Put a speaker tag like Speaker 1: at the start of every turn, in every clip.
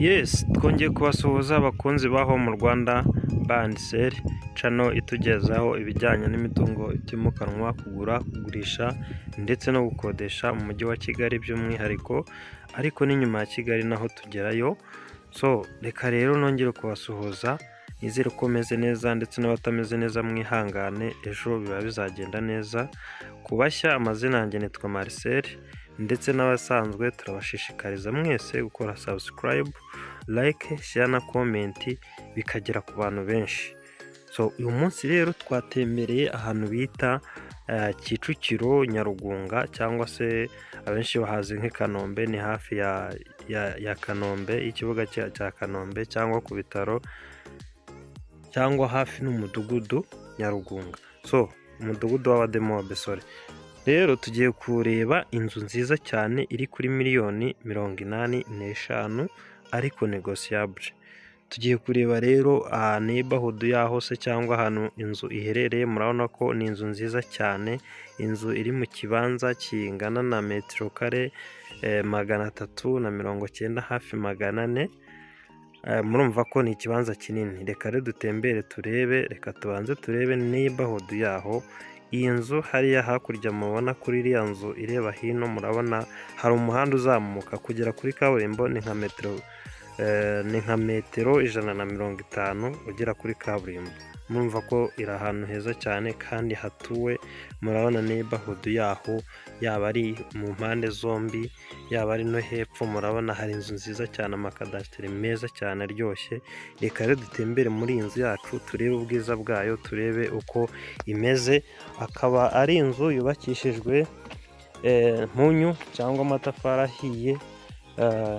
Speaker 1: yesi twongeye kubasuhuza abakunzi ba home Rwanda bandiseri cano itugezaho ibijyanye n'imitungo itimukanwa kugura kugurisha ndetse no gukodesha mu mujyi wa Kigali by'umwihariko ariko n'inyuma ya Kigali naho tugerayo so reka rero nongere kubasuhuza nizere ko umeze neza ndetse n'abatameze neza mwihangane ejo biba bizagenda neza ku bashya amazina yanjye nitwa Marcel ndetse n'abasanzwe turabashishikariza mwese gukora subscribe like share na comment bikagera ku bantu benshi so uyu munsi rero twatembereye ahantu bita eh, Kicukiro Nyarugunga cyangwa se abenshi bahazi nk'i Kanombe ni hafi ya, ya, ya Kanombe ikibuga cya cya Kanombe cyangwa ku bitaro cyangwa hafi n'umudugudu Nyarugunga so umudugudu w'abademobe sorry rero tugiye kureba inzu nziza cyane iri kuri miliyoni mirongo inani n'eshanu ariko negosiyabure tugiye kureba rero nebahudu yaho se cyangwa ahantu inzu iherereye murabona ko ni inzu nziza cyane inzu iri mu kibanza kingana na metero kare eh, magana atatu na mirongo cyenda hafi magana ane Eh, murumva ko ni ikibanza kinini reka rero dutembere turebe reka tubanze turebe neighborhood yaho iyi nzu hariya hakurya mubona kuri iriya nzu ireba hino murabona hari umuhanda uzamuka kugera kuri kaburimbo ni nka metero eh, ni nka metero ijana na mirongo itanu ugera kuri kaburimbo murumva ko iri ahantu heza cyane kandi hatuwe murabona neighborhood yaho yaba ari mu mpande zombi yaba ari no hepfo murabona hari inzu nziza cyane amakadasiteri meza cyane aryoshye reka rero dutembere muri iyi nzu yacu turebe ubwiza bwayo turebe uko imeze akaba ari inzu yubakishijwe eh, mpunyu cyangwa amatafari ahiye eh,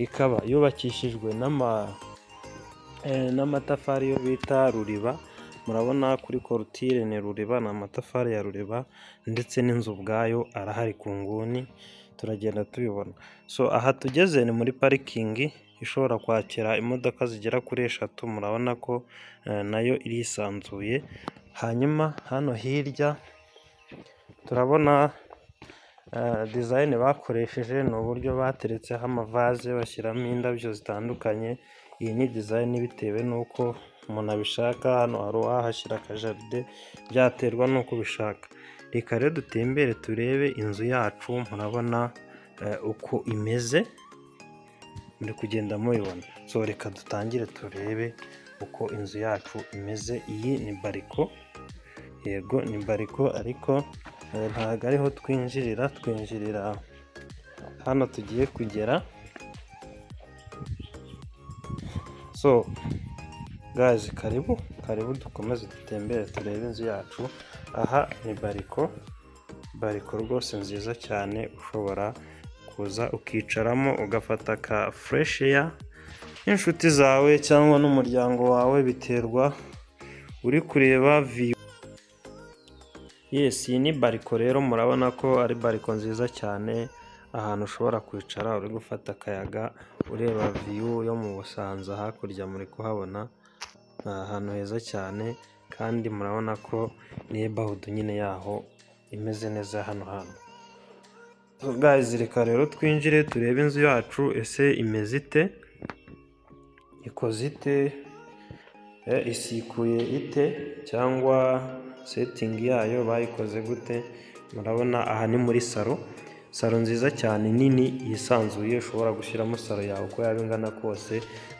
Speaker 1: ikaba yubakishijwe n'ama eh, n'amatafari yo bita ruriba murabona kuri korutire ni ruriba ni amatafari ya ruriba ndetse n'inzu ubwayo arahari ku nguni turagenda tubibona so aha tugeze ni muri parikingi ishobora kwakira imodoka zigera kuri eshatu murabona ko eh, nayo irisanzuye hanyuma hano hirya turabona eh, design bakoresheje ni uburyo bateretseho amavaze bashyiramo indabyo zitandukanye iyi ni design bitewe n'uko umuntu abishaka hano hari uwahashyira akajaride byaterwa n'uko ubishaka reka rero dutembere turebe inzu yacu murabona eh, uko imeze muri kugenda mubibona so reka dutangire turebe uko inzu yacu imeze iyi ni bariko yego ni bariko ariko eh, ntabwo ariho twinjirira twinjirira hano tugiye kugera so gazi karibu karibu dukomeze dutembere turebe inzu yacu aha ni bariko bariko rwose nziza cyane ushobora kuza ukicaramo ugafata ka fresh air n'inshuti zawe cyangwa n'umuryango wawe biterwa uri kureba view Yes, iyi ni bariko rero murabona ko ari bariko nziza cyane ahantu ushobora kwicara uri gufata akayaga ureba viyu yo mu Busanza hakurya muri kuhabona ni ahantu heza cyane kandi murabona ko neighborhood nyine yaho imeze neza hano hantu So, guys reka rero twinjire turebe inzu yacu ese imeze ite ikoze ite Eh, isikuye ite cyangwa setingi yayo bayikoze gute murabona aha ni muri salo salo nziza cyane nini yisanzuye ushobora gushyiramo salo yawe uko yaba ingana kose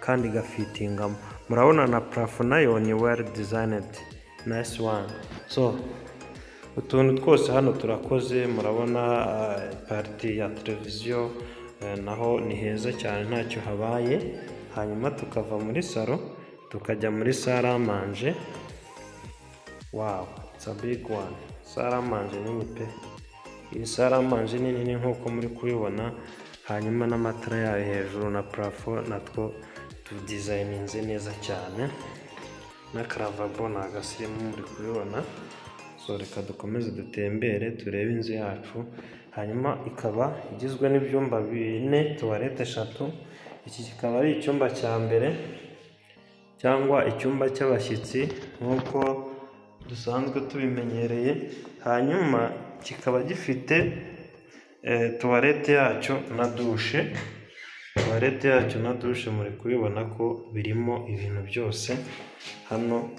Speaker 1: kandi igafitingamo murabona na parafo nayo ni well designed nice one so utuntu twose hano turakoze murabona eh, pariti ya televiziyo eh, naho ni heza cyane ntacyo habaye hanyuma tukava muri salo tukajya muri saramanje Wow, it's a big one. Saramanje nini pe. Iyi saramanje nini ni nkuko muri kubibona, hanyuma n'amatara yayo hejuru na parafo natwo tudizayininze neza cyane. Na karavabo ni agasirimu muri kubibona. So reka dukomeze dutembere turebe inzu yacu. Hanyuma ikaba igizwe n'ibyumba bine, tuwarete eshatu. Iki kikaba ari icyumba cya mbere cyangwa icyumba cy'abashyitsi nk'uko dusanzwe tubimenyereye hanyuma kikaba gifite eh, tuwarete yacyo na dushe tuwarete yacyo na dushe muri kubibona ko birimo ibintu byose hano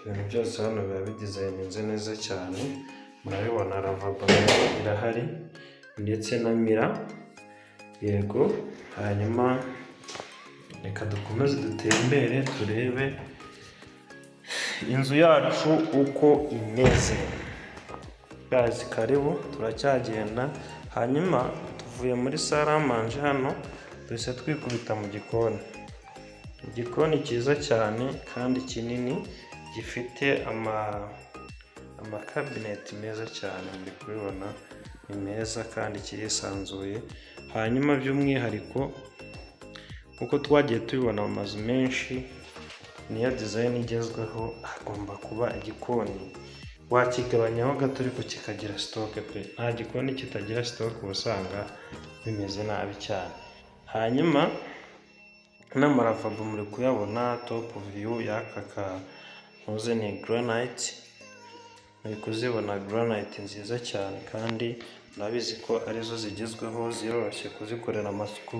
Speaker 1: ibintu byose hano biba bidizayininze neza cyane murabibona ravabo irahari ndetse na mira yego hanyuma reka dukomeze dutembere turebe inzu yacu uko imeze gazi karibu turacyagenda hanyuma tuvuye muri saramanje hano duhise twikubita mu gikoni igikoni cyiza cyane kandi kinini gifite ama amakabineti meza cyane muri kubibona ni meza kandi kirisanzuye hanyuma by'umwihariko kuko twagiye tubibona mu mazu menshi niyo dizayini igezweho hagomba kuba igikoni wakigabanyaho gato ariko kikagira sitoke pe nta gikoni kitagira sitoke uba usanga bimeze nabi cyane hanyuma n'amaravabo muri kuyabona topu viyu y'aka kantuze ni garanayiti muri kuzibona garanayiti nziza cyane kandi murabizi ko arizo zigezweho ziroroshye kuzikorera amasuku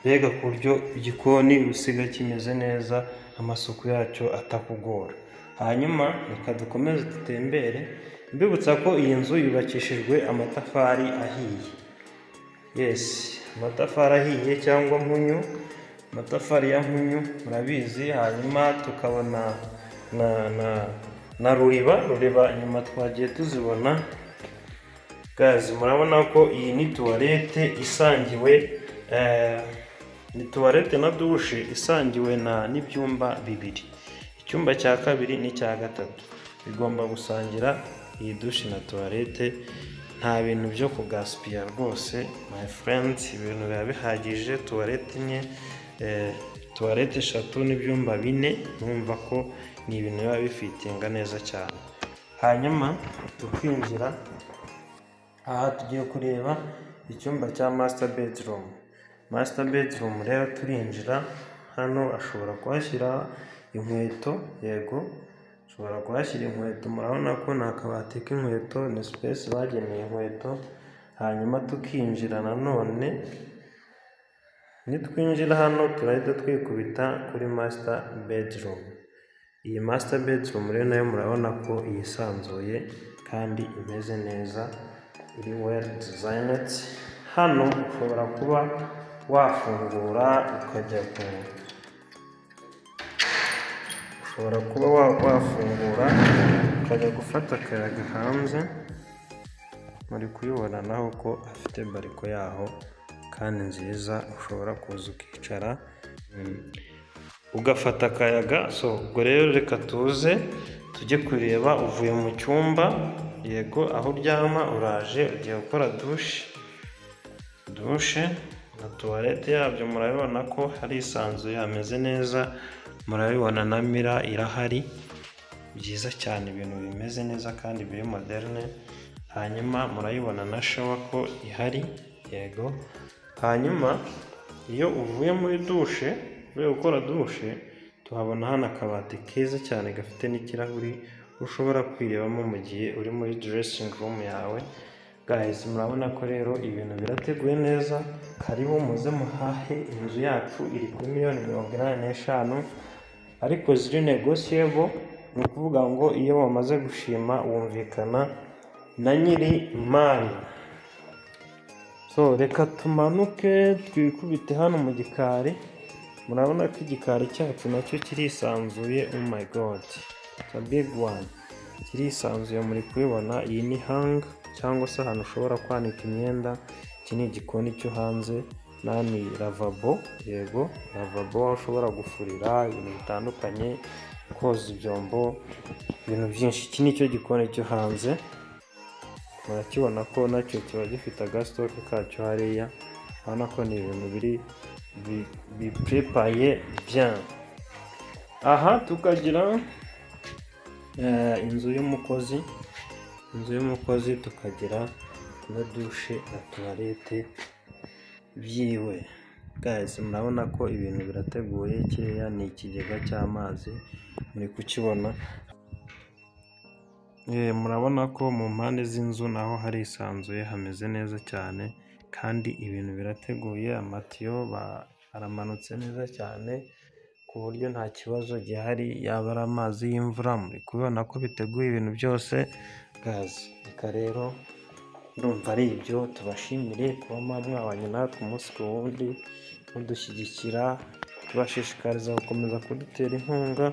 Speaker 1: mbega ku buryo igikoni usiga kimeze neza amasuku yacyo atakugora hanyuma reka dukomeze dutembere mbibutsa ko iyi nzu yubakishijwe amatafari ahiye yesi amatafari ahiye cyangwa mpunyu amatafari ya mpunyu murabizi hanyuma tukabona na na na ruriba ruriba nyuma twagiye tuzibona gazi murabona ko iyi ni tuwarete isangiwe eh, ni tuwarete na dushe isangiwe na n'ibyumba bibiri icyumba cya kabiri n'icya gatatu bigomba gusangira iyi dushe na tuwarete nta bintu byo kugaspia rwose my friends ibintu biba bihagije tuwarete imwe eh, tuwarete eshatu n'ibyumba bine numva ko ni ibintu biba bifitinga neza cyane hanyuma tukinjira aha tugiye kureba icyumba cya masita bedirumu masita bedirumu rero turinjira hano ashobora kuhashyira inkweto yego ashobora kuhashyira inkweto murabona ko ni akabati k'inkweto ni sipesi bageneye inkweto hanyuma tukinjira nanone nitwinjira hano turahita twikubita kuri masita bedirumu iyi masita bedirumu rero nayo murabona ko yisanzuye kandi imeze neza iri weri dizayineti hano ushobora kuba wafungura ukajya ku ushobora kuba wa- wafungura ukajya gufata akayaga hanze muri kubibona naho ko afite bariko yaho kandi nziza ushobora kuza ukicara mm, ugafata akayaga so ubwo rero reka tuze tujye kureba uvuye mu cyumba yego aho uryama uraje ugiye gukora dushe dushe na tuwarete yabyo murabibona ko harisanzuye hameze neza murabibona na mira irahari byiza cyane ibintu bimeze neza kandi biri moderne hanyuma murayibona na shawa ko ihari yego hanyuma iyo uvuye muri dushe uvuye gukora dushe tuhabona hano akabati keza cyane gafite n'ikirahuri ushobora kwirebamo mu gihe uri muri dressing room yawe guys murabona ko rero ibintu birateguye neza karibu muze muhahe inzu yacu iri kuri miliyoni mirongo inani n'eshanu ariko ziri negosiyebo ni ukuvuga ngo iyo bamaze gushima wumvikana na nyiri mari so reka tumanuke twikubite hano mu gikari murabona ko igikari cyacu nacyo kirisanzuye oh my god it's a big one kirisanzuye muri kubibona iyi ni hang cyangwa se ahantu ushobora kwanika imyenda iki ni igikoni cyo hanze nani lavabo yego lavabo aho ushobora gufurira ibintu bitandukanye koza ibyombo ibintu byinshi iki ni cyo gikoni cyo hanze murakibona ko nacyo kiba gifite agasitoke kacyo hariya urabona ko ni ibintu biri bi- biprepaye bien aha tukagira eh, inzu y'umukozi inzu y'umukozi tukagira na dushe na tuwarete byiwe guys murabona ko ibintu birateguye kiriya ni ikigega cy'amazi muri kukibona Eh, murabona ko mu mpande z'inzu naho harisanzuye hameze neza cyane kandi ibintu birateguye amatiyo ba- haramanutse neza cyane ku buryo nta kibazo gihari yaba ari amazi y'imvura muri kubibona ko biteguye ibintu byose gaze reka rero ndumva ari ibyo tubashimire kuba mwabanye natwe umunsi ku wundi mudushyigikira tubashishikariza gukomeza kudutera inkunga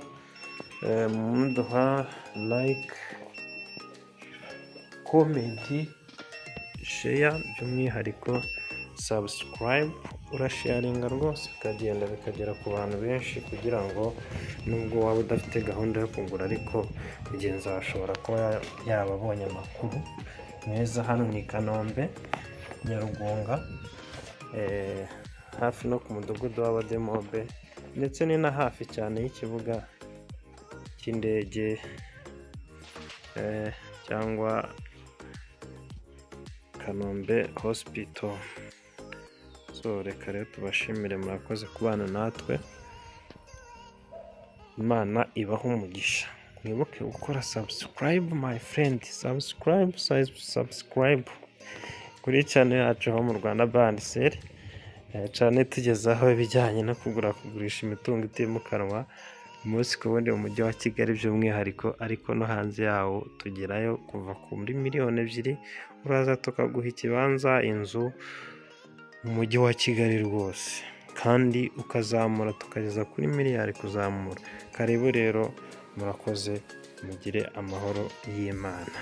Speaker 1: eh, muduha like komenti sheya by'umwihariko subscribe urasharinga rwose bikagenda bikagera ku bantu benshi kugira ngo nubwo waba udafite gahunda yo kugura ariko mugenzi wawe ashobora kuba ya- yaba abonye amakuru meza hano ni i kanombe nyarugunga eh, hafi no ku mudugudu w'abademobe ndetse ni na hafi cyane y'ikibuga cy'indege eh, cyangwa kanombe hospital so reka rero tubashimire murakoze kubana natwe imana ibaho umugisha mwibuke gukora subscribe my friend subscribe size subscribe kuri channel yacu ho mu rwanda bandiseri cyane tugezaho ibijyanye no kugura kugurisha imitungo itimukanwa umunsi ku wundi mu mujyi wa kigali by'umwihariko ariko no hanze yawo tugerayo kuva kuri miliyoni ebyiri uraza tukaguha ikibanza inzu mu mujyi wa kigali rwose kandi ukazamura tukageza kuri miliyari kuzamura karibu rero murakoze mugire amahoro y'imana